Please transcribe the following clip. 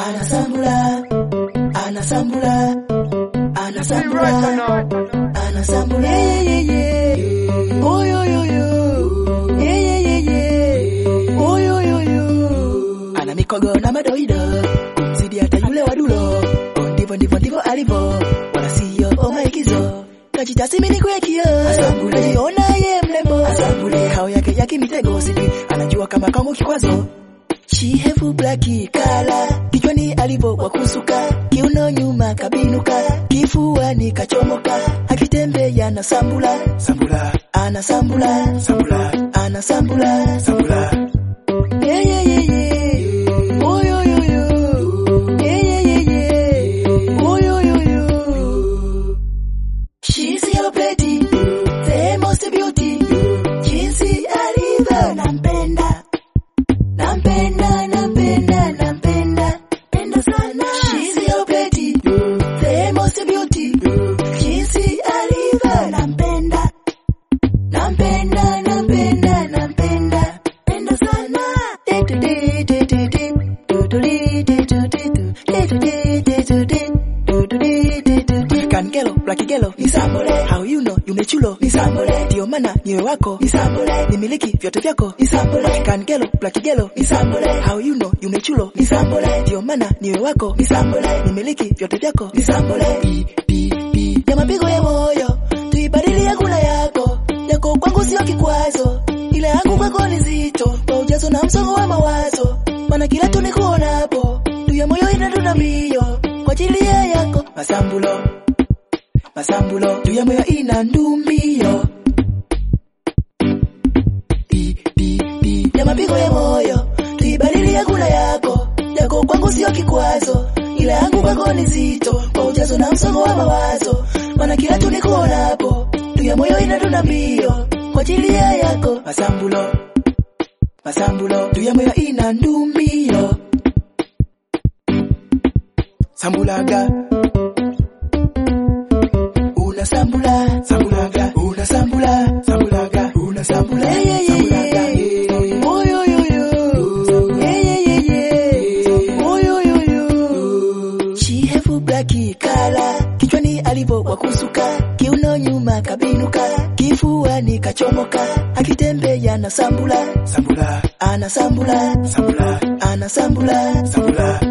anasambula anasambula anasambula anasambula yeah, yeah, yeah. Oh, yo, yo, yo. Yeah, yeah, yeah, yeah. Oh, yo, yo, yo. ana mikogo na madoido kumzidi hata yule wadulo Oh, ndivyo ndivyo ndivyo alivyo wala siyo oh, maigizo kajitasimini kwekio najiona ye mlembo hao yake yake mitego sipi anajua kama kama kikwazo Shihevu blaki kala kichwani alivyo wakusuka kiuno nyuma kabinuka kifuani kachomoka akitembea na sambula sambula ana sambula sambula ana sambula sambula yeah, yeah, yeah, yeah. Oh, yo, yo, yo. Yeah, yeah, yeah, yeah. Oh, yo, yo, yo. She's your pretty, the most beauty. Jinsi alivyo nampenda nampenda nampenda nampenda penda sana she's your pretty the most beauty jinsi alivyo nampenda nampenda nampenda nampenda penda sana Kangelo, Black Gelo, Nisambole. How you know, you mechulo, Nisambole. Ndio maana niwe wako, Nisambole. Nimiliki vyote vyako, Nisambole. Kangelo, Black Gelo, Nisambole. How you know, you mechulo, Nisambole. Ndio maana niwe wako, Nisambole. Nimiliki vyote vyako, Nisambole. Pi, pi, pi. Ya mapigo ya moyo, tuibadili ya kula yako. Yako kwangu sio kikwazo, ile yangu kwako ni zito. Kwa ujazo na msongo wa mawazo, maana kila tunikuonapo, tu ya moyo inadunda mbio. Kwa ajili ya yako, masambulo masambulo juu ya moyo ina ndumbio Pi, pi, pi. ya mapigo ya moyo tuibadili ya kula yako yako kwangu sio kikwazo ila yangu kwako ni zito kwa ujazo na msongo wa mawazo maana kila tunikuonapo juu ya moyo inadunda mbio kwa ajili ya yako masambulo masambulo juu ya moyo ina ndumbio sambulaga unasambula sambulaga unasambula sambulaga unasambula yeah, yeah, yeah, yeah. Oh, yo, yo, yo. Yeah, yeah, yeah, yeah. Oh, yo, yo, yo. Shihevu blaki kala kichwani alivyo wakusuka kiuno nyuma kabinuka kifuani kachomoka akitembea na sambula sambula ana sambula sambula ana sambula sambula